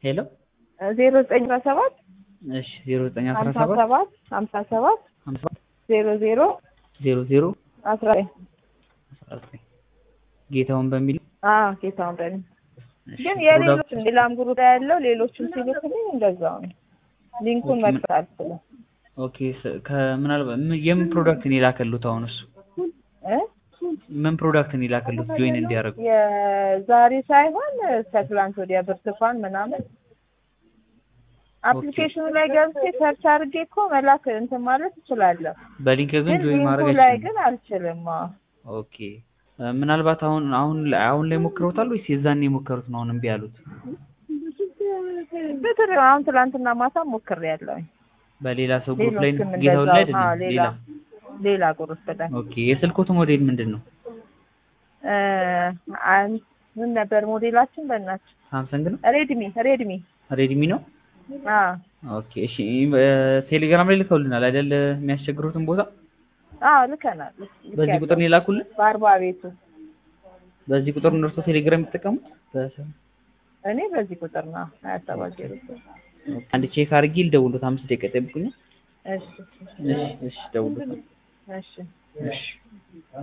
ሄሎ ዜሮ ዘጠኝ አስራ ሰባት እሺ ዜሮ ዘጠኝ አስራ ሀምሳ ሰባት ሰባት ሀምሳ ሰባት ሀምሳ ዜሮ ዜሮ ዜሮ ዜሮ አስራ ዘጠኝ አስራ ዘጠኝ ጌታውን በሚል አዎ ጌታውን በል እሺ፣ ግን ፕሮዳክት- የሌሎችም ሌላም ግሩፕ ላይ ያለው ሌሎችም ሲልክልኝ እንደዛው ነው። ሊንኩን ኦኬ፣ መክፈት አልችልም ኦኬ ስ- ከምናልባት ምን- የምን ፕሮዳክት ነው የላከሉት? አሁን እሱ እ ምን ፕሮዳክት ነው የላከሉት ጆይን እንዲያደርጉ? የዛሬ ሳይሆን ከትላንት ወዲያ ብርቱካን ምናምን አፕሊኬሽኑ ላይ ገብቼ ሰርች አድርጌ እኮ መላክ እንትን ማለት እችላለሁ። በሊንክ ግን ግን ጆይን ማድረግ ሊንኩ ላይ አይችልም። ግን አልችልም። አዎ። ኦኬ እ፣ ምናልባት አሁን አሁን ላይ አሁን ላይ ሞክረውታል ወይስ የዛኔ የሞከሩት ነው አሁን እምቢ ያሉት? ብትር አሁን ትላንትና ማታ ሞክሬያለሁኝ። በሌላ ሰው ግሩፕ ላይ ሌሎችም ጌታውን ላይ እንደዛው። አዎ፣ አይደለም ሌላ ሌላ ሌላ ግሩፕ ላይ ኦኬ የስልኮት ሞዴል ምንድን ነው? እ፣ አን- ምን ነበር ሞዴላችን? በእናትሽ ሳምሰንግ ነው? ሬድሚ ሬድሚ። ሬድሚ ነው? አዎ ኦኬ እሺ እ፣ ቴሌግራም ላይ ልከውልናል አይደል? የሚያስቸግሩትን ቦታ አዎ ልከናል። በዚህ ቁጥር ነው የላኩልን? በአርባ ቤቱ በዚህ ቁጥር ነው እርሶ ቴሌግራም የሚጠቀሙት? በሰ- እኔ በዚህ ቁጥር ነው ሀያ ሰባት ዜሮ ሶስት አንድ ቼክ አድርጌ ልደውልዎት። አምስት ደቂቃ ይጠብቁኛል። እሺ እሺ እሺ ደውልዎት። እሺ እሺ